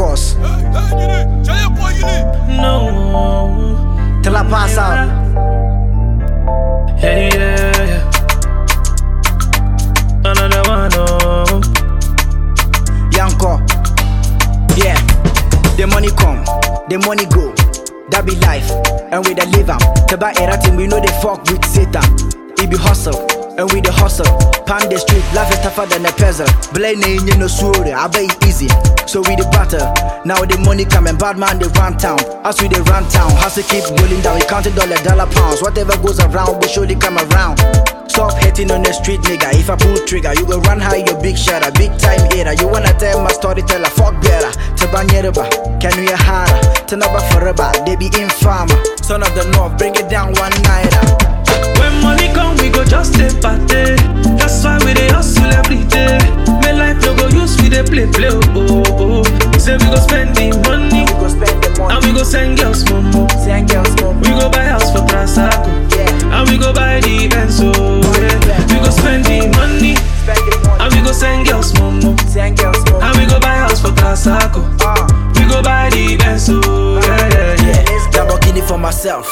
boss. No. Till I pass out. Yeah, yeah, yeah. Another one, oh. Yanko. Yeah. The money come, the money go. That be life, and we the live am. To buy everything, we know they fuck with Satan. It be hustle, and we the hustle. Pound the street, life is tougher than a puzzle. Blame ain't no story, I bet it easy. So we the battle. Now the money coming, bad man they run town. As we they run town, hustle keep rolling down. We counting dollar, dollar pounds. Whatever goes around, we surely come around. Stop hating on the street, nigga. If I pull trigger, you go run high, you big shatter, big time hater. You wanna tell my storyteller, fuck better. Tabanyereba, can we hara? Tanaba forever, they be infama. Son of the north, bring it down one nighter. When money come, we go just stay party. That's why we dey hustle every day. My life no go use we dey play play oh oh oh. Say we go spend the money We go spend the and money, we go send girls momo. send girls home. We go buy house for Transaco Yeah, and we go buy the Benz oh yeah. We go spend the money spend the money, and we go send girls momo send girls home. and we go buy house for Transaco. Ah. We go buy the Benz oh yeah yeah yeah. Lamborghini for myself.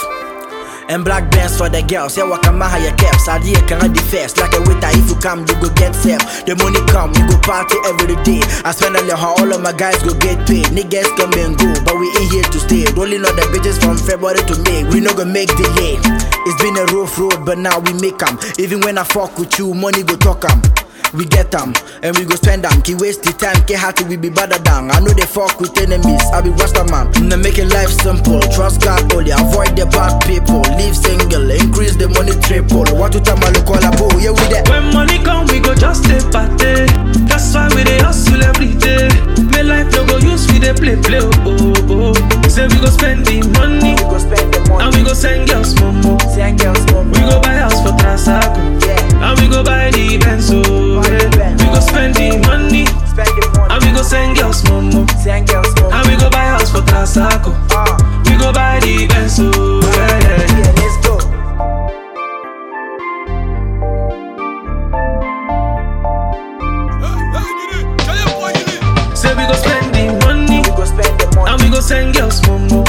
And black bands for the girls. Yeah, what come higher caps. Idea can I first. Like a waiter, if you come, you go get self. The money come, we go party every day. I spend a lot, all of my guys go get paid. Niggas come and go, but we ain't here to stay. Rolling on the bitches from February to May. We no gonna make delay. It's been a rough road, but now we make 'em. Even when I fuck with you, money go talk 'em. We get them and we go spend them. Ki waste the time, ki happy we be better than. I know they fuck with enemies. I be Rasta man. Now making life simple. Trust God only. Avoid the bad people. Live single. Increase the money triple. What to tell my local abo? Yeah, we there. When money come, we go just stay party. That's why we dey hustle every day. My life no go use we dey play play oh oh oh. Say we go spend the money We go spend the and money. we go send girls momo. Send girls home. We go buy house for Transaco Yeah, and we go buy the Benz oh yeah. We go spend the money spend the money. and we go send girls momo Send girls home. and we go buy house for Transaco. Ah, We go buy the Benz oh yeah yeah yeah. yeah, let's go. Say we go spend the money We go spend the money. and we go send girls momo